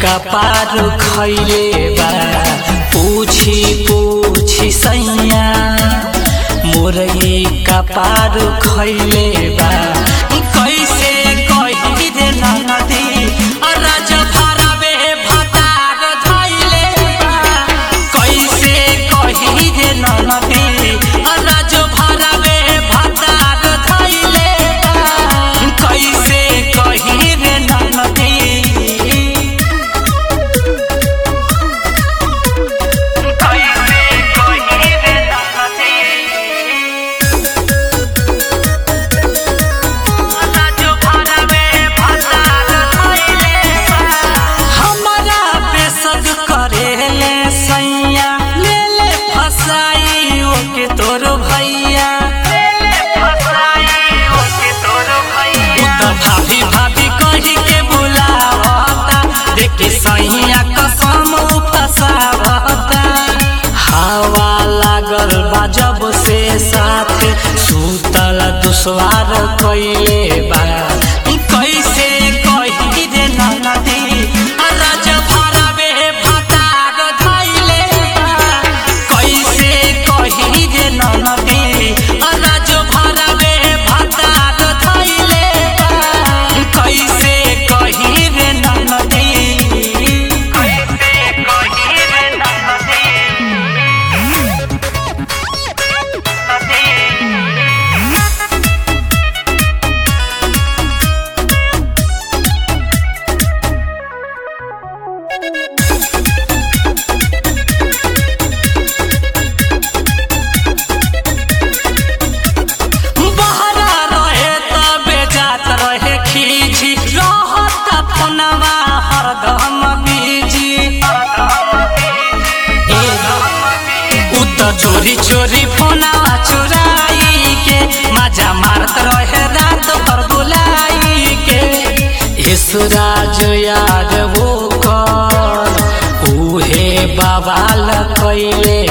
कपार खैले बा पूछी पूछी सैया मोरई कपार खैले बा कैसे कही रे नदी राज भरावे भतार धैले बा कैसे कही रे नदी राज भरावे भतार धैले बा कैसे कही रे नदी कैसे कही रे नदी हमरा बेसद करेले सैया ले ले फसाई ओके तोर भैया उ त भाभी भाभी कही के बुलावता देखे सैया कसम उ फसावता हवा लागल बा जब से साथ सुतल दुश्वार कैले बा कैसे कही रे नदी राज भरावे भतार धैले बा कैसे कही रे नदी राज भरावे भतार धैले बा कैसे कही रे नदी कैसे कही रे नदी बहरा रहे तबे जात रहे खींची रहत अपनवा हरदम बीजी उ त चोरी चोरी फोनवा चुराई के मजा मारत रहे रात भर बुलाई के ईश्वराज याद वो कर उहे बवाल कैले